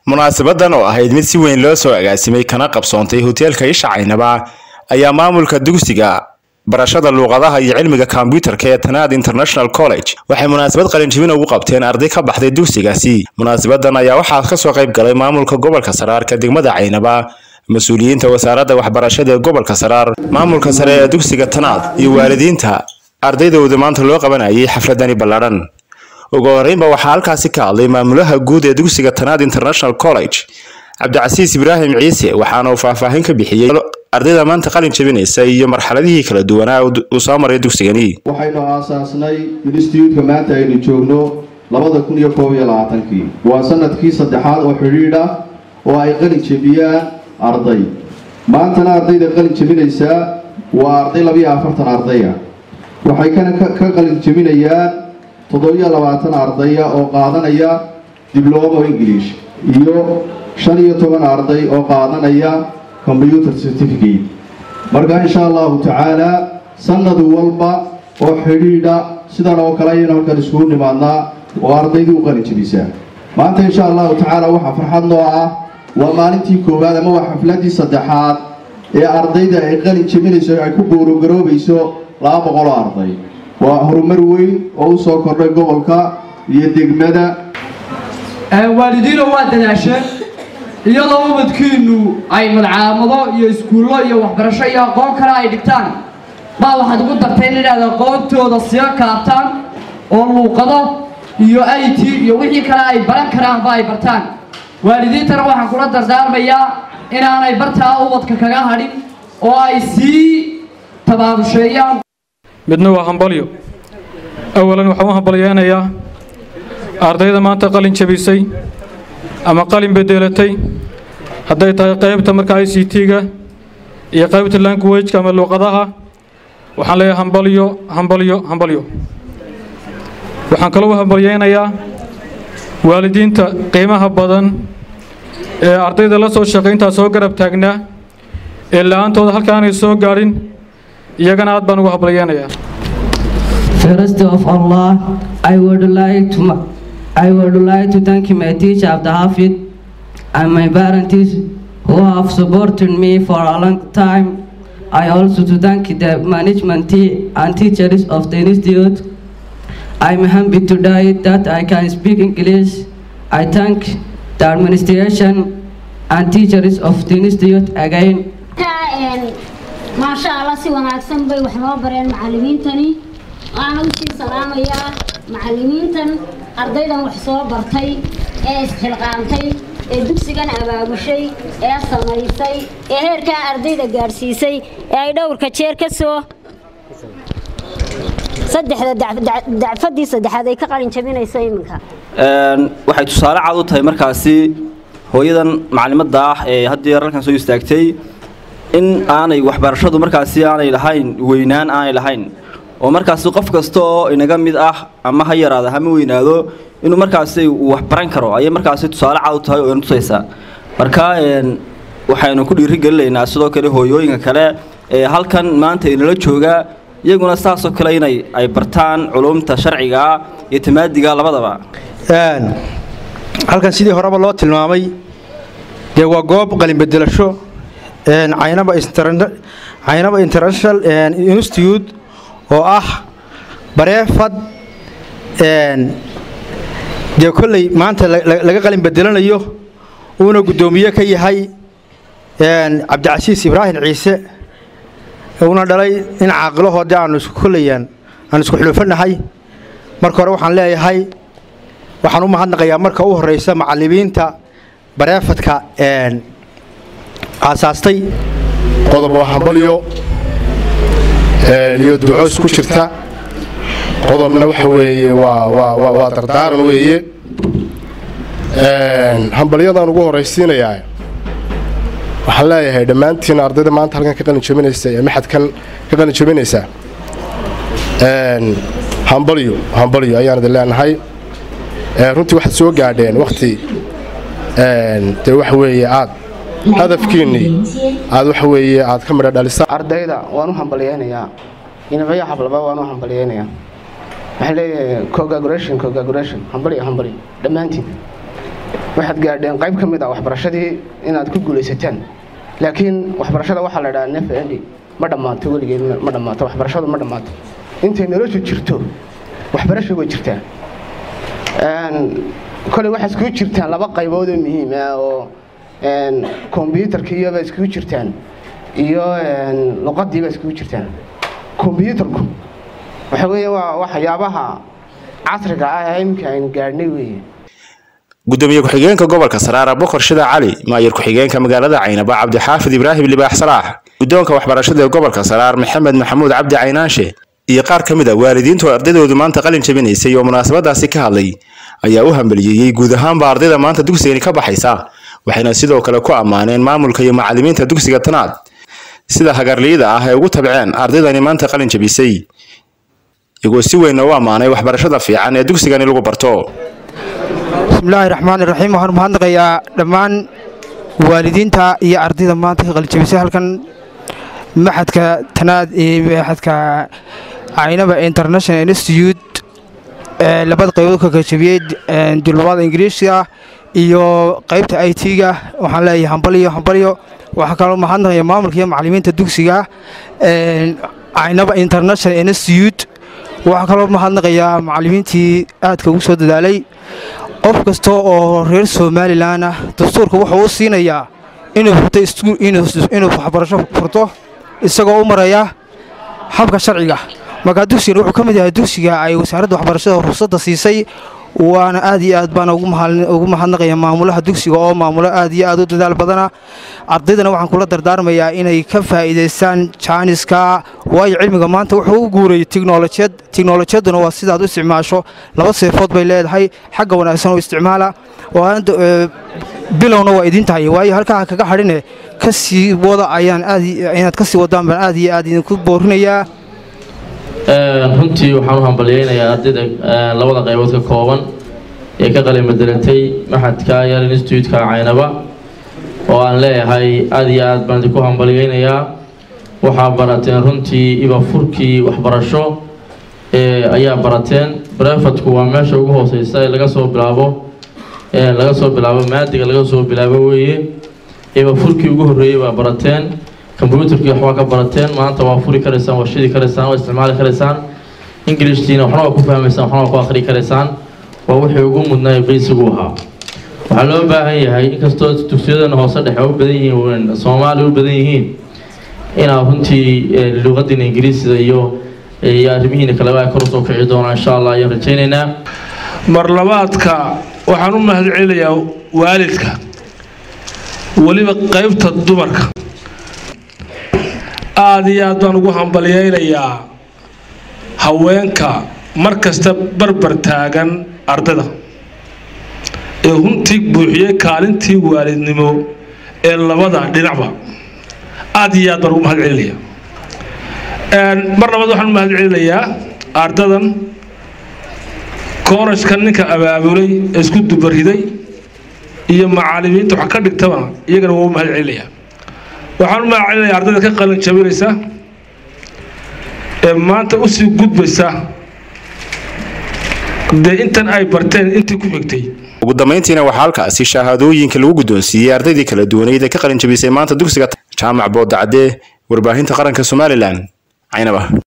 munaasabadan oo ahayd mid si weyn loo soo agaasimay kana qabsoontay hoteelka isha caynaba ayaa maamulka dugsiga barashada luuqadaha iyo cilmiga kombyutarka ee tanaad international college waxay munaasabad qalinjibin ugu qabteen arday ka baxday dugsigaasi munaasabadan ayaa waxaa kasoo qayb galay maamulka gobolka saraarka degmada caynaba mas-uuliyiinta wasaaradda waxbarashada ee gobolka saraar maamulka sare ee dugsiga tanaad iyo waalidiinta ardaydooda maanta loo qabanayay xafladani ballaadhan ugu horeynba waxaa halkaasi ka hadlay maamulaha guud ee dugsiga tanaad international college cabdicasiis ibraahim ciise waxaana uu faahfaahin ka bixiyey ardayda maanta qalin jabinaysa iyo marxaladihii kala duwanaa uu soo maray dugsigani waxaynu aasaasnay instituutka maanta aynu joogno labada kun iyo koob iyo labaatankii waa sanadkii saddexaad oo xidhiidh ah oo ay qalin jebiyaan arday maantana ardayda qalin jebinaysaa waa arday labiyo afartan ardaya waxay kana ka qalin jebinayaan toddobiyo labaatan ardaya oo qaadanaya diblomo english iyo shan iyo toban arday oo qaadanaya combyuter certificate marka insha allahu tacaala sanad walba oo xidhiidha sidan oo kale ayaynu halkan iskugu nimaadnaa oo ardaydu u qalin jebisaa maanta insha allahu tacaala waxaa farxad noo ah waa maalintii koowaad ama waa xafladii saddexaad ee ardayda ay qalin jebinayso ay ku goorogaroobayso laba boqoloo arday waa horumar weyn oo u soo kordhay gobolka iyo degmada waalidiino waa dadaasheen iyadoo ubadkiinnu ay madcaamado iyo iskuullo iyo waxbarasho iyo aqoon kale ay dhigtaan baa waxaad ugu darteen inaad aqoontooda siga kaabtaan oo luuqado iyo i t iyo wixii kale ay baran karaanba ay bartaan waalidiintana waxaan kula dardaarmayaa inaanay bartaa ubadka kaga hadhin oo ay sii tabaabusheeyaan midna waa hambalyo awalan waxaan u hambalyeynayaa ardayda maanta qalin jabisay ama qalin bedelatay hadday tahay qaybta marka i c t-ga iyo qaybta languageka ama luuqadaha waxaan leeyahay hambalyo hambalyo hambalyo waxaan kaloo u hambalyeynayaa waalidiinta qiimaha badan ee ardayda la soo shaqayntaa soo garab taagnaa ee la-aantooda halkaanay soo gaadhin iyagana aad baan ugu hambalyeynayaa First of Allah, I would like to I would like to thank my teacher Abdul Hafid and my parents who have supported me for a long time. I also to thank the management team and teachers of the institute. I'm happy today that I can speak English. I thank the administration and teachers of the institute again. ما شاء الله سي wanaagsan bay wax noo bareen macallimiintani waxaan u sii salaamayaa macallimiintan ardaydan wax soo bartay ee isxilqaantay ee dugsigan abaabushay ee samaysay ee heerkaa ardayda gaadhsiisay ee ay dhowrka jeer ka soo saddexda dacfadii saddexaad ay ka qalin jabinayso iminka waxay tusaale cad u tahay markaasi hooyadan macalimadda ah ee haddii halkan soo istaagtay in aanay waxbarashadu markaasi aanay lahayn weynaan aanay lahayn oo markaasi qof kasta oo inaga mid ah ama ha yaraado hama weynaado inuu markaasi uu wax baran karo ayay markaasi tusaale cad u tahay oo ina tusaysaa marka waxaynu ku dhiirigelinaynaa sidoo kale hooyooyinka kale ee halkan maanta inala jooga iyaguna saasoo kale inay ay bartaan culumta sharciga iyo tamaadiga labadaba halkan sidii horeba loo tilmaamay dee waa goob qalinbedelasho caynaba caynaba international institute oo ah bareefad dee kolley maanta laga qalin bedelanayo uuna guddoomiye ka yahay cabdicasiis ibraahim ciise uuna dhalay in caaqilahoodee aanu isku kollayaan aanu isku xuluufanahay marka hore waxaan leeyahay waxaan u mahadnaqayaa marka u horreysa macallimiinta bareefadka aasaastay qodob waa hambalyo iyo duco isku jirta qodobna waxa weeye waa dardaaran weeye hambalyadaan ugu horraysiinayaa waxaan leeyahay dhammaantiin ardayda maanta halkan ka qalin jabinaysa ee maxadkan ka qalin jabinaysa hambalyo hambalyo ayaan idin leenahay runtii waxaad soo gaadheen wakhti dee waxa weeye aad hadafkiinnii aad waxa weeye aad ka midha dhalisa ardayda waan u hambalyeynayaa inabaya xablaba waan u hambalyeynayaa waxaan leeyahay congratulation congratulation hambalyo hambalyo dhammaantiin waxaad gaadheen qayb ka mid ah waxbarashadii inaad ku guulaysataan laakiin waxbarashada waxaa la dhahaa nef endi ma dhammaato weligeed ma dhammaato waxbarashadu ma dhammaato intay noloshu jirto waxbarasha way jirtaa koley waxaa iskugu jirtaan laba qaybood oo muhiim ah oo kombyuutarka iyoba iskugu jirtaan iyo luqadiiba iskugu jirtaan kombyuutarku waxa weeye waa waxyaabaha casriga ah ee iminka aynu gaadhnay weeye gudoomiye ku-xigeenka gobolka saraara bokor shida cali maayir ku-xigeenka magaalada caynaba cabdixaafid ibraahim libaax salaax guddoonka waxbarashada ee gobolka saraar maxamed maxamuud cabdi caynaanshe iyo qaar ka mid a waalidiintu ardaydoodu maanta qalin jabinaysay oo munaasabadaasi ka hadlay ayaa u hambaliyeeyey guud ahaanba ardayda maanta dugsigani ka baxaysa waxayna sidoo kale ku ammaaneen maamulka iyo macallimiinta dugsiga tanaad sida hagarliyada ah ee ugu tabceen ardaydani maanta qalin jabisay iyagoo si weyn u ammaanay waxbarashada fiican ee dugsigani lagu barto bismillaahi raxmaani raxiim waxaan mahadnaqayaa dhammaan waalidiinta iyo ardayda maanta ka qalijabisay halkan maxadka tanaad iyo maxadka caynaba international institute ee labada qaybood ka qalijabiyey dulmada ingiriiska iyo qaybta i t-ga waxaan leeyahay hambalyo hambalyo waxaa kaloo mahadnaqaya maamulka iyo macallimiinta dugsiga caynaba international institute waxaa kaloo mahadnaqayaa macallimiintii aadka ugu soo dadaalay qof kasta oo reer somalilan ah dastuurka wuxuu u siinayaa inuu waxbarasho furto isagoo u maraya habka sharciga markaa dugsigan wuxuu ka mid yahay dugsiga ay wasaaradda waxbarashada ruqsadda siisay waana aad iyo aad baan ugu mahadnaqaya maamulaha dugsiga oo maamulo aad iyo aad u dadaal badana ardaydana waxaan kula dardaarmayaa inay ka faa'iidaystaan jaaniska waayo cilmiga maanta wuxuu u guurayay tiknolojiyad tiknolojiyadduna waa sidaad u isticmaasho laba seefood bay leedahay xagga wanaagsan oo isticmaala bilowna waa idin tahay waayo halkaa kaga hadhine ka sii wada ayaan aad inaad ka sii wadaan baan aad iyo aad idinku boorinayaa runtii waxaan u hambalyaynayaa ardayda labada qaybood ka kooban ee ka qalin bedelatay maxadka yar instituutka caynaba oo aan leeyahay aad iyo aad baan idinku hambalyaynayaa waxaa barateen runtii iba furkii waxbarasho ayaa barateen brefadku waa meesha ugu hooseysa ee laga soo bilaabo laga soo bilaabo maadiga laga soo bilaabo weeye iba furkii ugu horreeyey baa barateen kombyuutarkii waxbaa ka barateen maanta waa furi karaysaan waa shidi karaysaan waa isticmaali karaysaan ingilishtiina waxna waa ku fahmaysaan waxna waa ku akhri karaysaan waa wixii ugu mudnaa qiisigu ahaa waxaa loo baahan yahay inkastoo dugsiyadana hoose dhexe u badan yihiin soomaaliya u badan yihiin inaad runtii luqadiina ingiriisida iyo iyo arrimihiina kaleba ay kor usoo kici doonaan insha allah ayaan rajaynaynaa marlabaadka waxaan u mahad celinayaa waalidka weliba qaybta dumarka aad iyo aad baan ugu hambalyaynayaa haweenka mar kasta barbar taagan ardayda ee runtii buuxiyey kaalintii waalidnimo ee labada dhinacba aad iyo aad baan ugu mahad celinaya mar labaad waxaan u mahad celinayaa ardadan koorashka ninka abaabulay ee isku dubariday iyo macaalimiinta wax ka dhigtaba iyagana waa u mahad celinayaa waxaan u mahad celinayaa ardayda ka qalin jabinaysa ee maanta usii gudbaysa dee intan ay barteen intii ku xigtay ugu dambayntiina waxaa halkaasi shahaadooyinka lagu guddoonsiiyey ardaydii kala duwaneyd ee ka qalin jabisay maanta dugsiga jaamac boodacadee warbaahinta qaranka somalilan caynaba